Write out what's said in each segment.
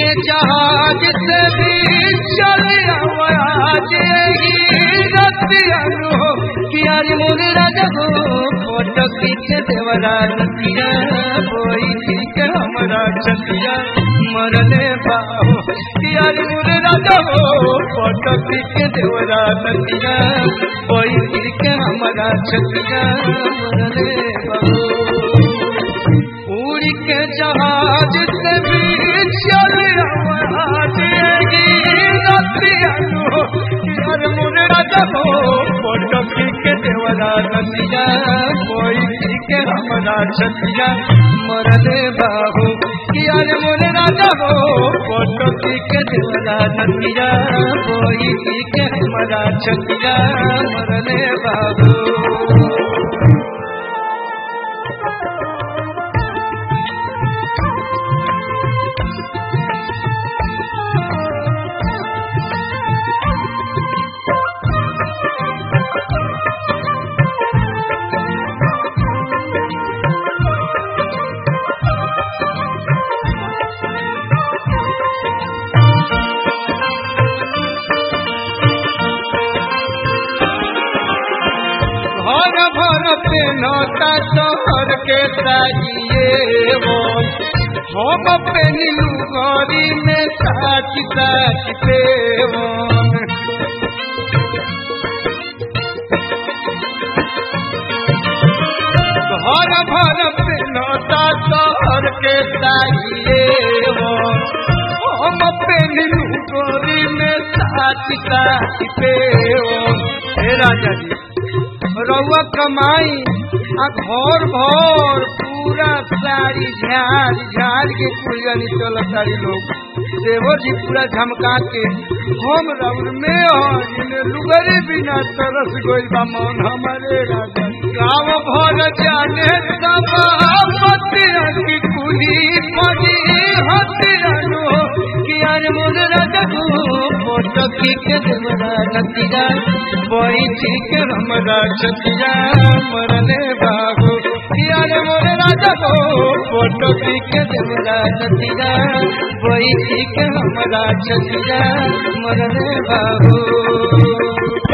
के जहाज से भी चले आज ही रतियानु हो कि आज मोरे राजा हो फोटो खींचे देवरा नतिया कोई ठीक हमरा छतिया मरले बाहो कि आज मोरे राजा हो फोटो खींचे देवरा नतिया कोई ठीक हमरा छतिया मरले बाहो पूरी के जहाज से भी चल आवाजेगी रतियानु यार मुने राजा हो फोटो के देवरा नदिया कोई के हमरा छतिया मरले बाबू यार मुने राजा हो फोटो के देवरा नदिया कोई के हमरा छतिया मरले बाबू घर भर पे नौता शहर के ताजिए वो हम पे नीलू गौरी में साच साच पे वो घर भर पे नौता शहर के ताजिए वो हम पे नीलू गौरी में साच साच पे वो हे राजा जी रउआ कमाई आ घर भर पूरा साड़ी झाड़ झाड़ के कुलगनी चल सारी लोग देवर जी पूरा झमका के हम रउर में और लुगरे बिना तरस गइल बा मन हमारे राजा गाँव भर जाने सब की कुली पड़ी हतियानो कि यार मोर राजा को फोटो की के देवरा नतिया बोई ठीक हमरा छतिया मरले बाबू यार मोर राजा को फोटो की के देवरा नतिया बोई ठीक हमरा छतिया मरले बाबू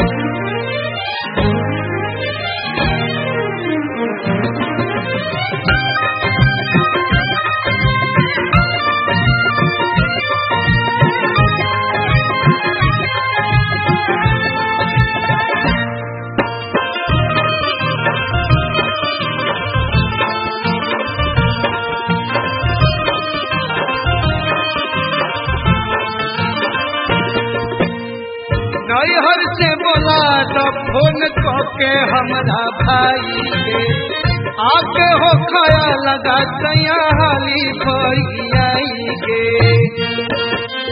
नैहर से बोला तो फोन के हमरा भाई के आके हो खाया लगा तैया हाली भैयाई के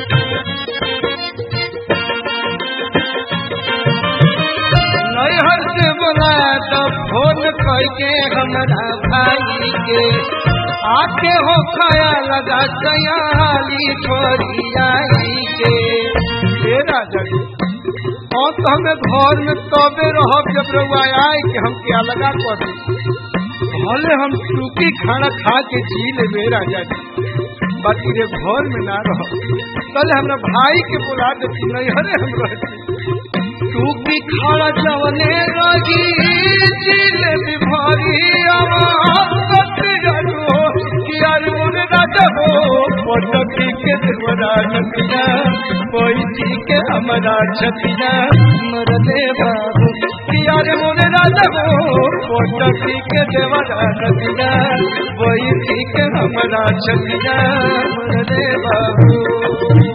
नैहर से बोला तो फोन के हमरा भाई के आके हो खाया लगा तैया हाली भैयाई के हे राजा जी और तो हमें घर में तबे रह जब रउआ आए कि हम क्या लगा कर भले हम सूखी खाना खा के जी ले मेरा जाती बाकी रे घर में ना रह पहले हमरा भाई के बुला देती नहीं हरे हम रहती सूखी खाना जवने रही जी ले भी भारी आवाज यार मोरे राजा हो पटकी के देवरा नतिया कोई ठीक हमारा छतिया मरले बाबू यार मोरे राजा हो पटकी के देवरा नतिया कोई ठीक हमारा छतिया मरले बाबू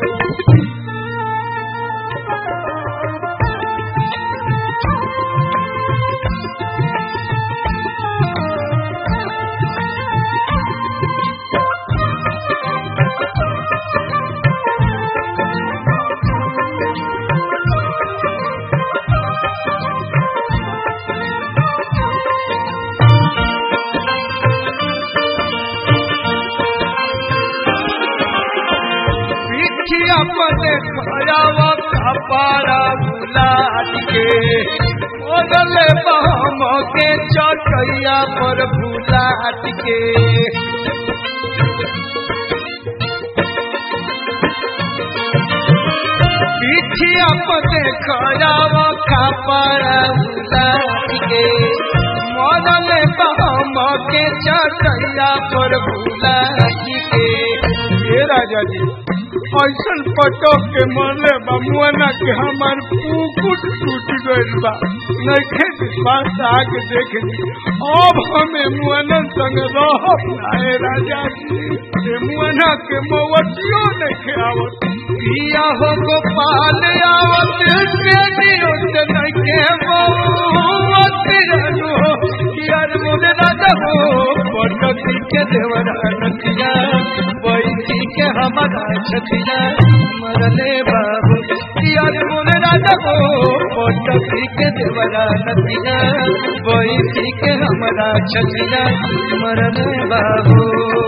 पिठिया पर खयावा कपारा बुलाद के ओदले बहम के चटैया पर बुलाद के पिठिया पते खरावा खापारा के मदले बहम के चटैया पर भूला के हे राजा जी ऐसन पटक के मरले बा मुआना के हमार पुकुट टूट गइल बा नइखे विश्वास आके देख ली अब हमें मुआना संग रहब ना हे राजा जी ए मुआना के मवतियो नइखे आवत पिया हो गोपाल आवत बेटियो से नइखे मवत रनु यार मुझे राजा हो पटकी के देवरा नतिया बैठी के हमारा छतिया मरले बाबू यार मुझे राजा हो पटकी के देवरा नतिया बैठी के हमारा छतिया मरले बाबू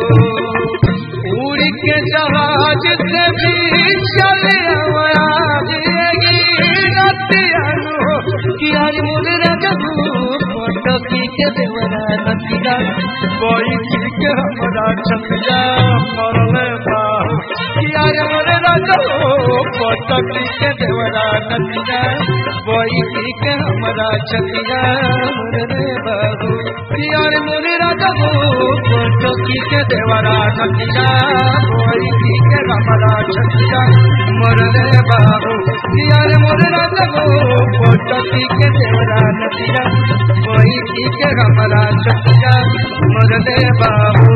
उड़ के जहाज से भी चले आज मुझे रजबू पटकी के देवरा नतिया बैठ के हमारा छतिया मरले बाबू यार मुझे रजबू पटकी के देवरा नतिया बैठ के हमारा छतिया मरले बाबू यार मुझे रजबू पटकी के देवरा नतिया बैठ के हमारा छतिया मरले बाबू यार मुझे रजबू पटकी के देवरा नतिया बैठ के हमारा छतिया मरले बाबू